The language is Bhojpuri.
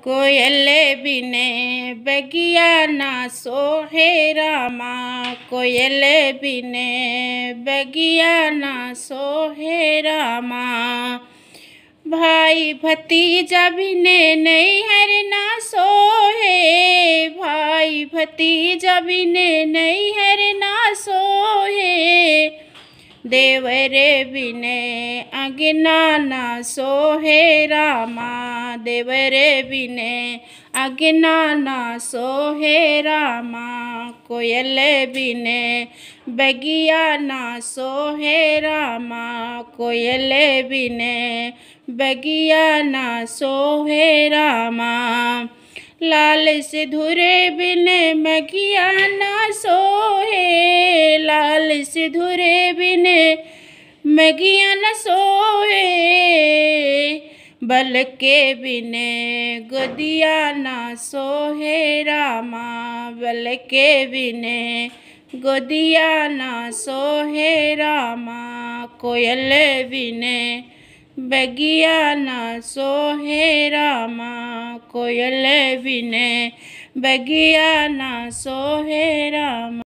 कोयल बिने बगिया ना सोहे रामा कोयल बिने बगिया ना सोहे रामा भाई भतीजा बिने नैहर ना सोहे भाई भतीजा बिने नैहर ना सोहे देवरे बिने अगना ना सोहे रामा देवरे बिने अगना ना सोहे रामा कोयल बिने बगिया ना सोहे रामा कोयल बिने बगिया ना सोहे रामा लाल से धुरे बिने मगिया ना सोहे लाल से धुरे बिने मगिया न सोहे बल के बिने गोदिया ना सोहे रामा बल के बिने गोदिया ना सोहे रामा कोयल बिने बगिया ना सोहे रामा कोयल बिने बगिया ना सोहे रामा